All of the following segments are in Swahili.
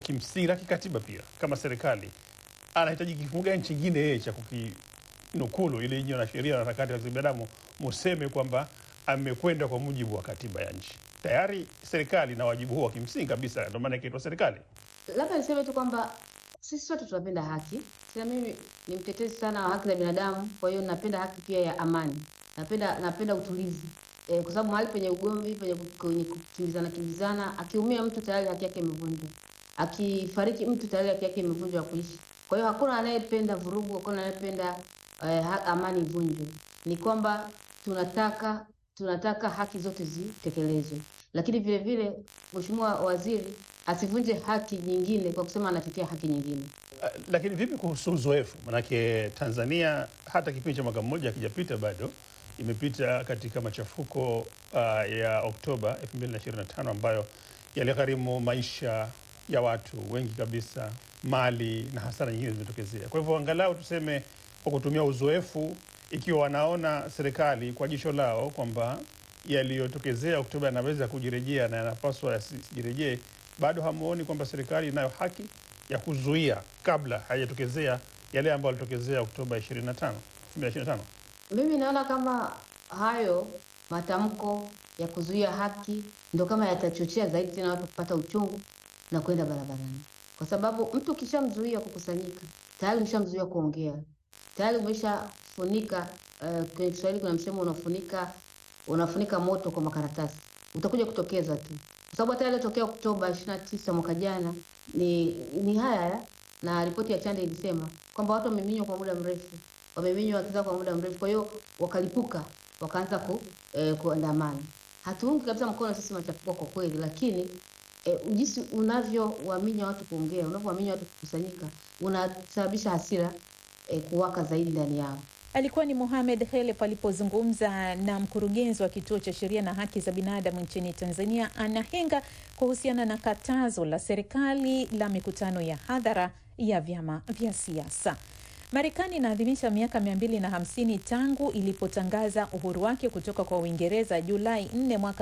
kimsingi na kikatiba pia, kama serikali anahitaji kifungu gani chingine yeye cha kukinukulu ili nyinyi na sheria na harakati za binadamu museme kwamba amekwenda kwa mujibu wa katiba ya nchi. Tayari serikali na wajibu huo wa kimsingi kabisa, ndio maana ikaitwa serikali. Labda niseme tu kwamba sisi sote tunapenda haki. Sasa mimi ni mtetezi sana wa haki za binadamu, kwa hiyo napenda haki pia ya amani, napenda napenda utulivu e, kwa sababu mahali penye ugomvi, penye kwenye kukimbizana kimbizana, akiumia mtu tayari haki yake imevunjwa, akifariki mtu tayari haki yake imevunjwa ya kuishi. Kwa hiyo hakuna anayependa vurugu, hakuna anayependa eh, ha- amani ivunjwe. Ni kwamba tunataka tunataka haki zote zitekelezwe, lakini vile vile Mheshimiwa Waziri asivunje haki nyingine kwa kusema anatetea haki nyingine. Uh, lakini vipi kuhusu uzoefu? Manake Tanzania hata kipindi cha mwaka mmoja hakijapita bado, imepita katika machafuko uh, ya Oktoba 2025 ambayo yaligharimu maisha ya watu wengi kabisa, mali na hasara nyingine zimetokezea. Kwa hivyo angalau tuseme kwa kutumia uzoefu, ikiwa wanaona serikali kwa jicho lao kwamba yaliyotokezea Oktoba yanaweza kujirejea na yanapaswa yasijirejee, bado hamuoni kwamba serikali inayo haki ya kuzuia kabla hayajatokezea yale ambayo yalitokezea Oktoba 25 2025? Mimi naona kama hayo matamko ya kuzuia haki ndo kama yatachochea zaidi tena watu kupata uchungu na kwenda barabarani, kwa sababu mtu ukishamzuia kukusanyika tayari umeshamzuia kuongea, tayari umeshafunika. Uh, kwenye Kiswahili kuna msemo unafunika unafunika moto kwa makaratasi, utakuja kutokeza tu, kwa sababu hata yaliyotokea Oktoba 29 mwaka jana ni ni haya haya, na ripoti ya Chande ilisema kwamba watu wameminywa kwa muda mrefu, wameminywa haki zao kwa muda mrefu, kwa hiyo wakalipuka, wakaanza ku, eh, kuandamana. Hatuungi kabisa mkono sisi machafuko kwa kweli, lakini eh, jinsi unavyowaminya watu kuongea, unavyowaminya watu kukusanyika, unasababisha hasira eh, kuwaka zaidi ndani yao. Alikuwa ni Mohamed Helef alipozungumza na mkurugenzi wa kituo cha sheria na haki za binadamu nchini Tanzania, Anna Henga, kuhusiana na katazo la serikali la mikutano ya hadhara ya vyama vya siasa. Marekani inaadhimisha miaka 250 tangu ilipotangaza uhuru wake kutoka kwa Uingereza Julai 4 mwaka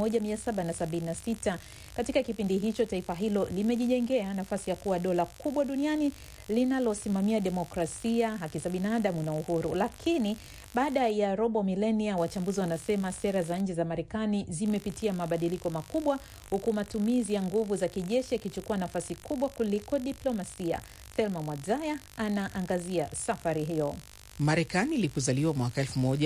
1776. Katika kipindi hicho taifa hilo limejijengea nafasi ya kuwa dola kubwa duniani linalosimamia demokrasia, haki za binadamu na uhuru. Lakini baada ya robo milenia, wachambuzi wanasema sera za nje za Marekani zimepitia mabadiliko makubwa, huku matumizi ya nguvu za kijeshi yakichukua nafasi kubwa kuliko diplomasia. Thelma Mwadzaya anaangazia safari hiyo. Marekani ilipozaliwa mwaka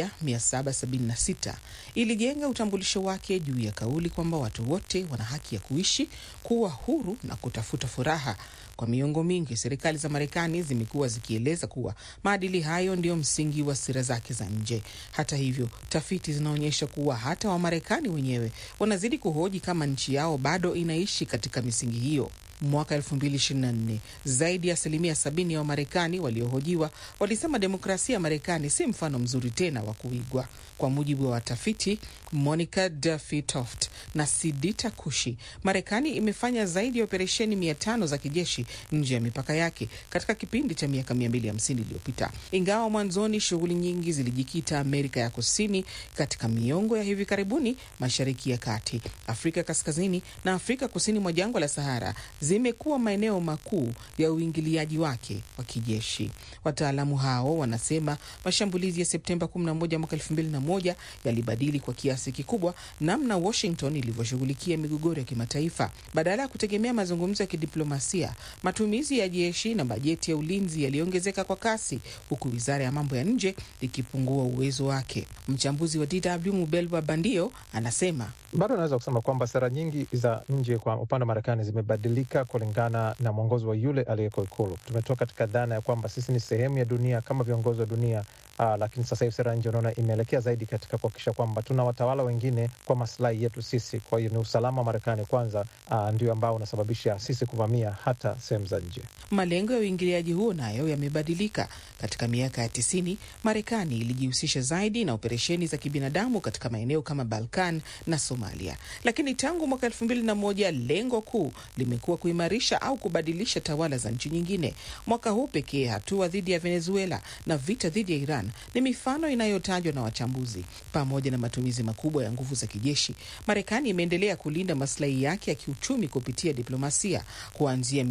1776 ilijenga utambulisho wake juu ya kauli kwamba watu wote wana haki ya kuishi, kuwa huru na kutafuta furaha. Kwa miongo mingi, serikali za Marekani zimekuwa zikieleza kuwa maadili hayo ndiyo msingi wa sera zake za nje. Hata hivyo, tafiti zinaonyesha kuwa hata Wamarekani wenyewe wanazidi kuhoji kama nchi yao bado inaishi katika misingi hiyo. Mwaka 2024 zaidi ya asilimia sabini ya Wamarekani waliohojiwa walisema demokrasia ya Marekani si mfano mzuri tena wa kuigwa. Kwa mujibu wa watafiti Monica Duffy Toft na Sidita Kushi, Marekani imefanya zaidi ya operesheni mia tano za kijeshi nje ya mipaka yake katika kipindi cha miaka 250 iliyopita. Ingawa mwanzoni shughuli nyingi zilijikita Amerika ya Kusini, katika miongo ya hivi karibuni Mashariki ya Kati, Afrika Kaskazini na Afrika kusini mwa jangwa la Sahara zimekuwa maeneo makuu ya uingiliaji wake wa kijeshi. Wataalamu hao wanasema mashambulizi ya Septemba 11 mwaka 2001 yalibadili kwa kiasi kikubwa namna Washington ilivyoshughulikia migogoro ya kimataifa. Badala ya kutegemea mazungumzo ya kidiplomasia, matumizi ya jeshi na bajeti ya ulinzi yaliongezeka kwa kasi, huku wizara ya mambo ya nje ikipungua uwezo wake. Mchambuzi wa DW Mubelwa Bandio anasema bado naweza kusema kwamba sera nyingi za nje kwa upande wa Marekani zimebadilika kulingana na mwongozo wa yule aliyeko Ikulu. Tumetoka katika dhana ya kwamba sisi ni sehemu ya dunia kama viongozi wa dunia. Aa, lakini sasa hivi sera ya nje unaona imeelekea zaidi katika kuhakikisha kwamba tuna watawala wengine kwa maslahi yetu sisi. Kwa hiyo ni usalama wa Marekani kwanza, aa, ndio ambao unasababisha sisi kuvamia hata sehemu za nje. Malengo ya uingiliaji huo nayo yamebadilika. Katika miaka ya tisini, Marekani ilijihusisha zaidi na operesheni za kibinadamu katika maeneo kama Balkan na Somalia, lakini tangu mwaka elfu mbili na moja lengo kuu limekuwa kuimarisha au kubadilisha tawala za nchi nyingine. Mwaka huu pekee, hatua dhidi ya Venezuela na vita dhidi ya Iran ni mifano inayotajwa na wachambuzi. Pamoja na matumizi makubwa ya nguvu za kijeshi, Marekani imeendelea kulinda maslahi yake ya kiuchumi kupitia diplomasia kuanzia